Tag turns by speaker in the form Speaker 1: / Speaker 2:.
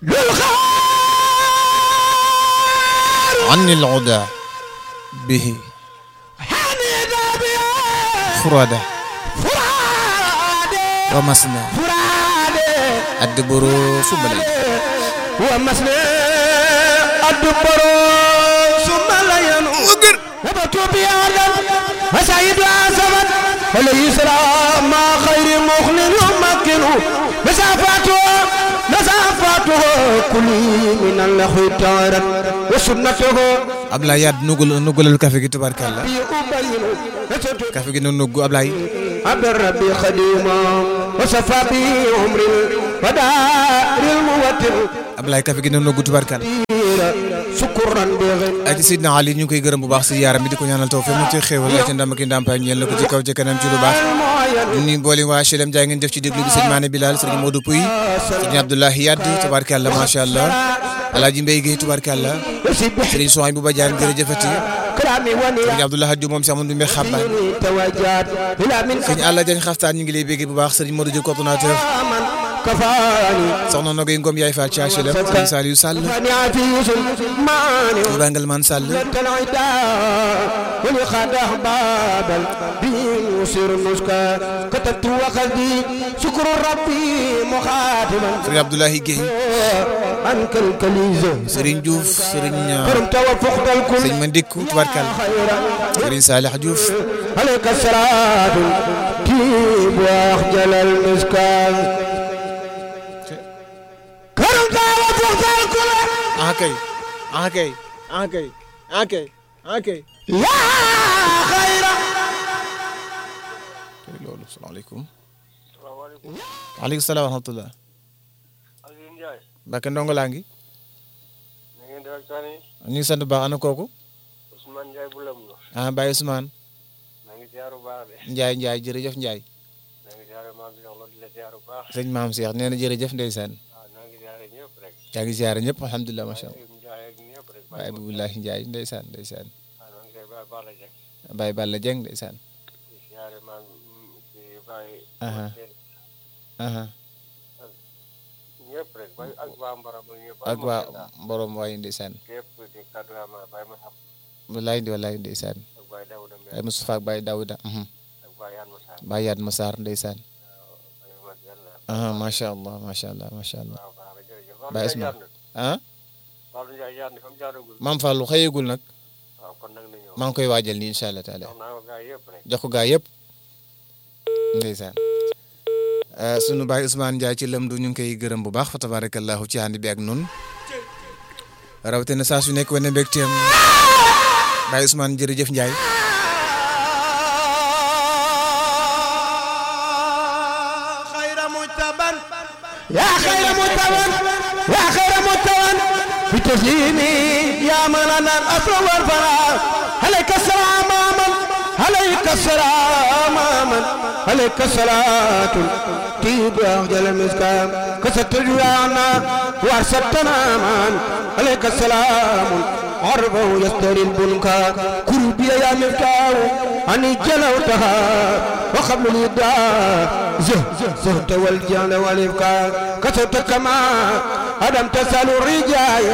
Speaker 1: عن العدا به فرادة ومسنى الدبر سبلا
Speaker 2: ومسنى الدبر ثم لا ينوغر وبتوب يا آدم وسعيد عزمت وليسرى ما خير مخلل يمكن مسافاته مسافاته كل من الله تعالى وسنته
Speaker 1: Ablaye Yade nugul nugalal café gi tubarkalla
Speaker 2: يبين نسجد
Speaker 1: café gi noonu nugg Ablaye
Speaker 2: عبد الربي خديما وصفى به عمر ودار الموتر
Speaker 1: Ablaye café gi noonu nugg tubarkalla
Speaker 2: سكرا بغن
Speaker 1: ak Sidna Ali ñu ngi koy gërëm bu baax si yaaram bi di ko ñaanal taw fe mu ci xéewal ak ci ndam ak i ndàmpaay ñeel na ko ci kaw ci kanam ci lu baax ñu ni boole waa HLM jaay ngeen def ci déglu bi sëñ Mané Bilal sëñ Modou Pouy sëñ Abdoulaye Yade tubarkalla macha allah Alaaji Mbaye Guèye tubarkalla
Speaker 2: وسبح
Speaker 1: sëriñ Sohañ bu Badiane jërëjëfati
Speaker 2: كرامي ونيا
Speaker 1: sëriñ Abdoulaye Hadj moom si amoon du mbe xabbaan
Speaker 2: توجات إلى من
Speaker 1: sëñ Alla Diagne xaftaan ñu ngi lay bégg bu baax sëriñ Modou Diop coordonnateur
Speaker 2: من كفاني
Speaker 1: soxna Nogoy Ngom yaay Fall ci HLM sëriñ Saliou Sall
Speaker 2: فاني عفيس ماني
Speaker 1: Touba Ngelman Sall
Speaker 2: العداء ولقد أحبابا به يسير النسكا كتبت وخذي شكر ربي مخاطبا
Speaker 1: sëriñ Abdoulaye Guèye
Speaker 2: عنك الكليزة
Speaker 1: sëriñ Diouf sëriñ
Speaker 2: كرمت وفقد الكل
Speaker 1: sëñ Mandikku tubarkalla
Speaker 2: خيرا
Speaker 1: sëriñ Salih Diouf
Speaker 2: عليك الصلاة تيب وأخجل المسكان كرمت وفقد الكل
Speaker 1: ah kay ah kay ah kay ah kay ah kay
Speaker 2: يا خيرا
Speaker 1: tey loolu salaamaaleykum waaleykum salaam wa rahmatullah
Speaker 3: Aliou Ndiaye
Speaker 1: Mbacke ndongo laa ngi
Speaker 3: na ngeen di waxtaane
Speaker 1: ñu ngi sant bu baax ana kooku
Speaker 3: Ousmane Ndiaye bu lam la
Speaker 1: ah Baye Ousmane
Speaker 3: na ngi ziyaaru baax de
Speaker 1: Ndiaye Ndiaye jërëjëf Ndiaye
Speaker 3: na ngi ziyaaru maam bi wax di la ziyaaru baax
Speaker 1: sëñ maam Cheikh nee na jërëjëf ndeysaan
Speaker 3: waaw na ngi ziyaare ñëpp rek
Speaker 1: yaa ngi ziare ñëpp alhamdulilah macha allah
Speaker 3: Aliou Ndiaye ak ñëpp rek
Speaker 1: Baye Abdoulaye Ndiaye ndeysaan ndeysaan
Speaker 3: waaw na ngi koy baax baax la jekk
Speaker 1: Baye Balla Dieng ndeysaan
Speaker 3: di ziyaare maam di bàyyi
Speaker 1: Aha. aha
Speaker 3: ñëpp rek bay ak waa Mbaram ak ñëpp
Speaker 1: ak waa borom waaye ndeysaan
Speaker 3: képp di kaddu ama Baye Massam
Speaker 1: wallaay di wallaay ndeysaan
Speaker 3: ak Baye Daouda Mbengue
Speaker 1: Baye Moustapha ak Baye Daouda mhm.
Speaker 3: ak Baye Yann Massar
Speaker 1: Baye Yad Massar ndeysaan
Speaker 3: Baye Mat Yàlla
Speaker 1: aha macha allah macha allah macha allah
Speaker 3: waaw baax na jërëjëf
Speaker 1: Baye
Speaker 3: Fallou Ndiaye
Speaker 1: Ousmane.
Speaker 3: jaar
Speaker 1: ah
Speaker 3: na Fallou Ndiaye jaar na fa mu jaaragul
Speaker 1: maam Fallou xëyegul nag
Speaker 3: waaw kon nag na ñëw
Speaker 1: maa ngi koy waajal nii incha allah taala
Speaker 3: jox naa ko gaa yëpp rek
Speaker 1: jox ko gaa yëpp ndeysaan Uh, sunu baay Ousmane Ndiaye ci lëmdu ñu ngi koy gërëm bu baax fa tabarakallahu ci ànd bi ak nun rawatina saa su nekk wane mbégteem baay Ousmane jërëjëf Ndiaye
Speaker 2: خير متبن يا خير متبن يا خير متبن بتسليمي يا من انا الاصل والفراغ عليك السلام من عليك السلام من عليك الصلاة تيب أخجل المسكام كست الجوانا وارستنا من عليك السلام عربه يستري البنكا كربي يا مفتاح أني جلوتها وقبل الإبداع زه زهت والجهل والإبكار كسبت كما أدم تسأل الرجال